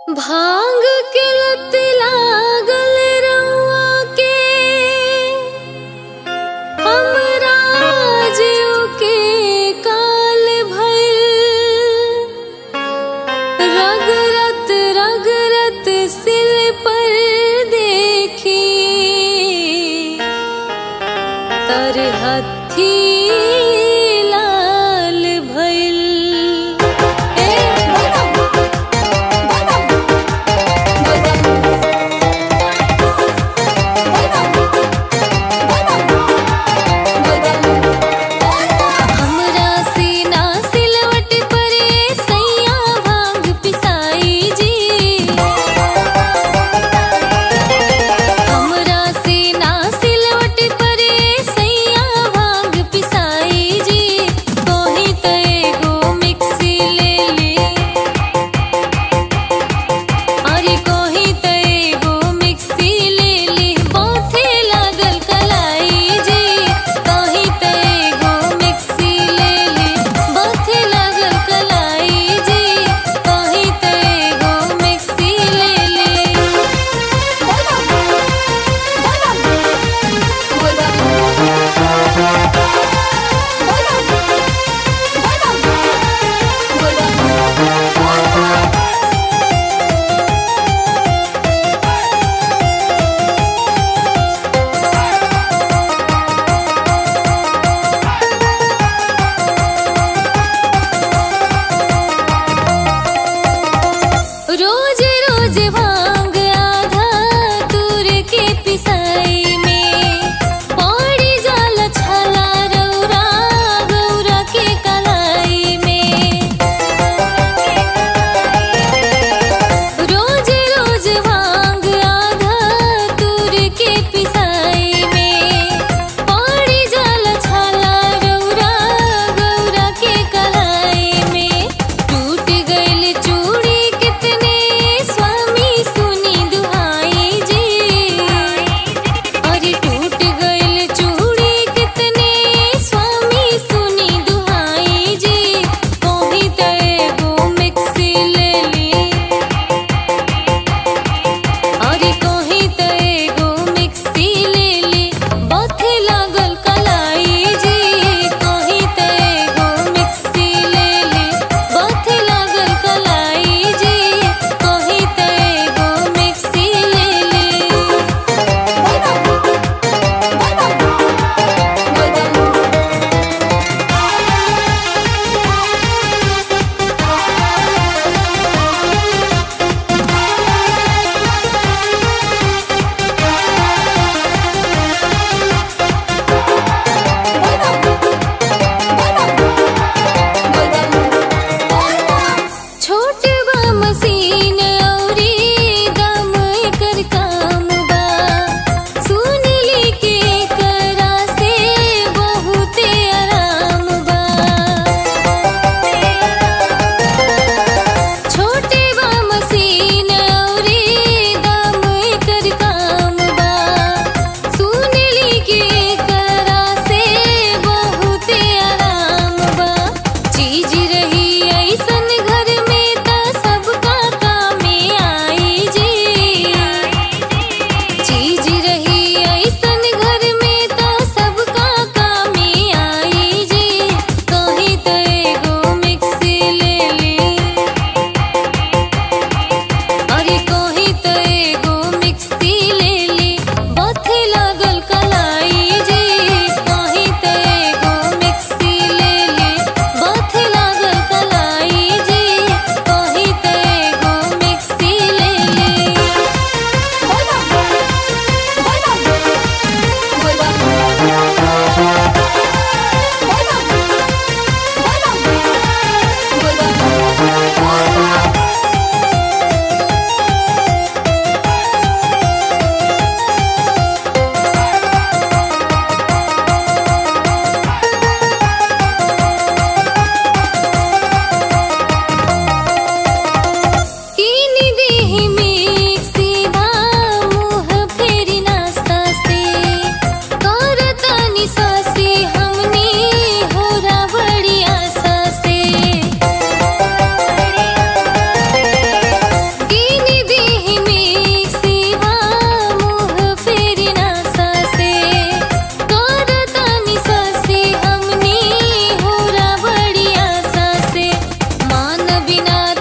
भांग के लत लागल रउआ के हमरा जीव के काल भइल रगरत रगरत सिल पर देखी तर हथी लाल भइल ए हमरा सीना सिलवट परे सैया भांग पिसाई जी हमरा सीना सिलवट परे सैया भांग पिसाई जी कोही त एगो मिक्सी ले ली अरे कोही त एगो मिक्सी ले ली बहुते लागल कलाई जी कोही त एगो मिक्सी ले ली बहुते लागल कलाई जी कोही त एगो मिक्सी ले ली रोज रोज भांग आधा तूर के पिसाई में पड़ी जाल छला रौरा गौरा के कलाई में रोज रोज भांग आधा तूर के पिसाई में पड़ी जाल छला रौरा गौरा के कलाई में टूट गइल चूड़ी कितने स्वामी सुनी दुहाई जी अरे टूट गइल चूड़ी कितने स्वामी सुनी दुहाई जी कोही त एगो मिक्सी ले ली अरे कोही त एगो मिक्सी ले ली बथे लागल कलाई जी कोही त एगो मिक्सी ले ली बथे लागल कलाई जी कोही त एगो मिक्सी ले ली छोट बा मशीन औरी दम एकर काम बा सुन ली के एकरा से बहुते आराम बा छोटे बा मशीन औरी दम एकर काम बा सुन ली के एकरा से बहुते आराम बा चीज रही ऐसन घर में त बिना